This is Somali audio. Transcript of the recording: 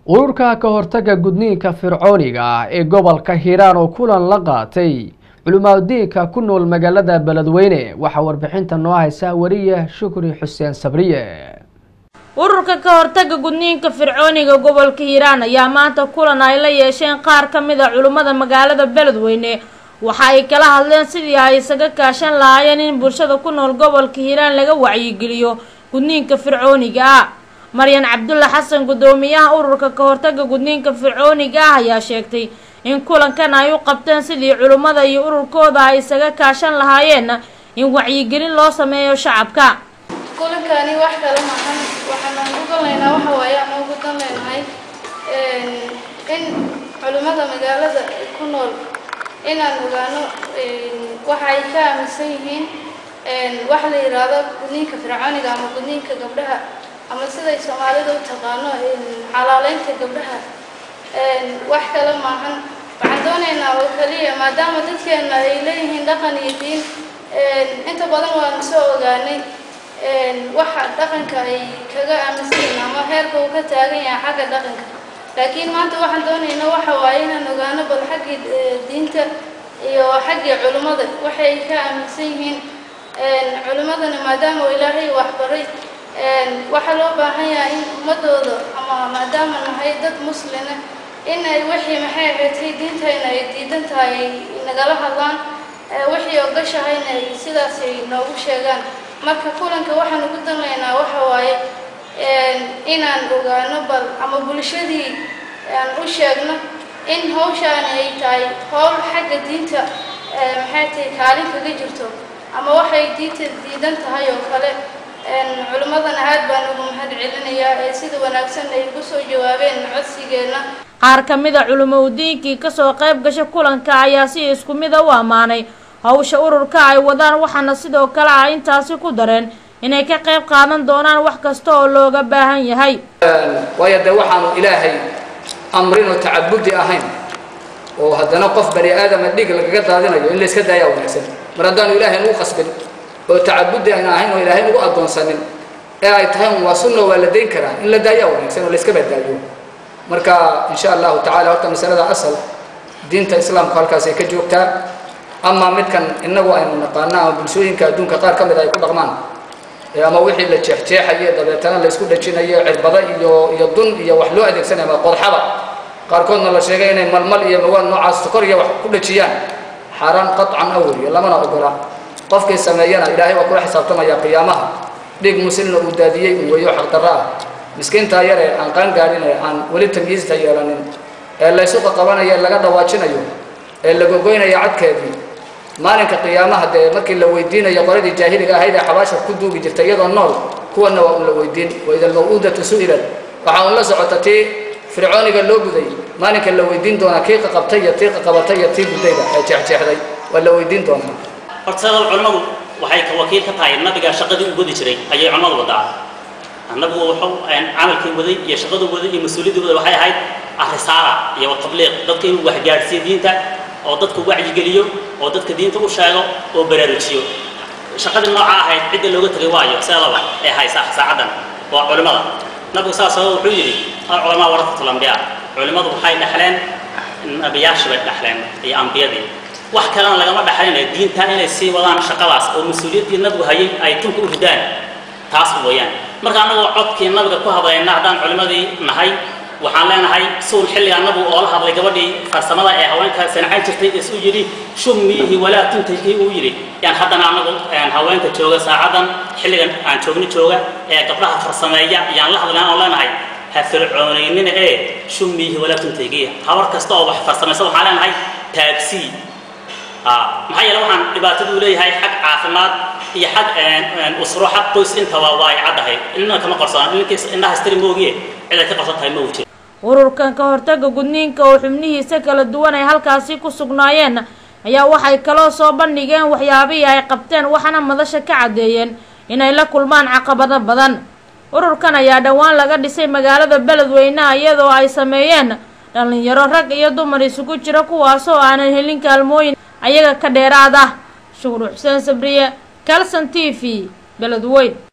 ururka ka hortaga gudniinka fircooniga ah ee gobolka hiiraan oo kulan la qaatay culimaadudiinka ku nool magaalada beledweyne waxaa warbixinta noo haysa wariye shukri xuseen sabriye ururka ka hortaga gudniinka fircooniga gobolka hiiraan ayaa maanta kulan ay la yeesheen qaar ka mid a culimmada magaalada beledweyne waxa ay kala hadleen sidii ay isaga kaashan lahaayeen in bulshada ku nool gobolka hiiraan laga wacyigeliyo gudniinka fircooniga ah maryan cabdulla xasan guddoomiyaha ururka ka hortaga gudniinka fircooniga ah ayaa sheegtay in kulankan ay u qabteen sidii culimmada iyo ururkooda ay isaga kaashan lahaayeen in wacyigelin loo sameeyo shacabka kulankani wax kale maahan waxaan ugu danlaynaa waxa waaye ama ugu dan leynahay in culimmada magaalada ku nool inaan ogaano waxa ay ka aaminsan yihiin waxa la yidhaahdo gudniinka fircooniga ama gudniinka gabdhaha ama siday soomaalida u taqaano xalaaleynta gabdhaha wax kale maahan waxaan doonaynaa oo keliya maadaama dadkeena ay leeyihiin dhaqan iyo diin inta badan waanu soo ogaanay waxa dhaqanka ay kaga aaminsan yihiin ama heerka uu ka taagan yahay xagga dhaqanka laakiin maanta waxaan doonaynaa waxa waaye inaan ogaano bal xaggii diinta iyo xaggii culimmada waxay ka aaminsan yihiin culimmadana maadaama uu ilaahay waxbaray waxaa loo baahan yahay in ummadooda ama maadaama nahay dad muslina in ay wixii maxay ahaydtay diintayna ay diidan tahay ay nagala hadlaan wixii ogashahayna ay sidaas ay noogu sheegaan marka kulanka waxaan ugu danlaynaa waxa waaye inaan ogaano bal ama bulshadii aan u sheegno in hawshaani ay tahay howl xagga diinta maxay tahay kaalin kaga jirto ama waxay diinta diidan tahay oo kale culimmadana aad baan ugu mahad celinayaa ee sida wanaagsan ay ugu soo jawaabeen codsigeenna qaar ka mid a culimo udiinkii kasoo qayb gasha kulanka ayaa si isku mida u ammaanay hawsha ururka ay wadaan waxaana sidoo kale ah intaasi ku dareen inay ka qayb qaadan doonaan wax kasta oo looga baahan yahay waayo dee waxaanu ilaahay amrin oo tacabudi ahayn oo haddana qof bani aadama dhig lagaga daadinayo in layska daayaa wanaagsan mar haddaanu ilaahay nugu qasbin oo tacabudi ayna ahayn oo ilaahay nugu addoonsanin ee ay tahay un waa sunno waa la dayn karaa in la daayaa wanaagsan oo layska badbaadiyo marka insha allahu tacala horta masalada asal diinta islaamku halkaasay ka joogtaa ama midkan innagu aynu naqaana ama bulshooyinka adduunka qaar ka mid ay ku dhaqmaan ama wixii la jeexjeexayo dabeetana la isku dhajinayo cirbada iyo iyo dun iyo wax loo adeegsanaya ama qodxaba qaarkoodna la sheegay inay malmal iyo mawaan noocaas sokor iyo wax ku dhajiyaan xaaraan qaطcan aweliyo lamana ogola qofkii sameeyana ilaahay waa kula xisaabtamaya qiyaamaha dhig muslina uu daadiyey uu weeyo xaqdarro ah miskiintaa yar ee aan qaan gaadhin ee aan weli tamyiista yeelanin ee laysu qaqabanayo ee laga dhawaajinayo ee la gogoynayo cadkeedii maalinka qiyaamaha dee markii la weydiinayo qoladii jaahiliga ahayd ee xabaasha ku duugi jirtay iyadoo nool kuwanna waa un la weydiin waida almaw'uudatu su'ilat waxaa un la socota tii fircooniga loo guday maalinka la weydiin doonaa kii qaqabtay iyo tii qaqabatay iyo tii gudayda ee jeexjeexday waa la weydiin doonaa horta sadal culimmadu waxay wakiil ka tahay nabiga shaqadii u wadi jiray ayay culimmadu wadaa annagu wuxuu camalkii waday iyo shaqadu waday iyo mas-uuliyaddii waday waxay ahayd arrisaala iyo tabliiq dadka inuu waxgaadhsiiyo diinta oo dadku wacyigeliyo oo dadka diinta u sheego oo baraarujiyo shaqadii nooca ahayd cidda looga tegay waayo seedaba ee haysa saacaddan waa culimmada nabigu saas oo wuxuu yidhi alculamaa warasatul ambiyaa culimmadu waxay dhexleen nabiyaashii bay dhexleen iyo ambiyadii wax kalena lagama dhexlinayo diinta inay sii wadaan shaqadaas oo mas-uuliyaddii nabigu hayay ay tunka u ridaan taas mooyaan marka annagoo codkii nabiga ku hadlayna haddaan culimmadii nahay waxaan leenahay suul xilligaa nabigu oo la hadlay gabadhii farsamada ee haweenka sanacayn jirtay isu yidhi shummiihi walaa tuntahii uu yidhi yaan haddana annagu haweenka jooga saacaddan xilligan aan joogni jooga ee gabdhaha farsameeya yaan la hadlayn oon leenahay ha fircoonaynina ee shummiihi walaa tuntahii habar kasta oo wax farsamaysa waxaan leenahay taagsii maxaa yeele waxaan dhibaatadu leeyahay xag caafimaad iyo xag usro xag qoys intaba waa ay caddahay inna kama qarsoona ninkiis indhaha istiri moogiye cid ay ka qarson tahay ma uu jiro ururkan ka hortaga gudniinka oo xubnihiisa kala duwan ay halkaasi ku sugnaayeen ayaa waxay kaloo soo bandhigeen waxyaabihii ay qabteen waxaana madasha ka caddeeyeen inay la kulmaan caqabado badan ururkan ayaa dhowaan laga dhisay magaalada beledweyneha iyadoo ay sameeyeen dhallinyaro rag iyo dumar isugu jira kuwaasoo aanan helin kaalmooyin ayaga ka dheeraad ah shukur xuseen sabriye calson t v beledweyn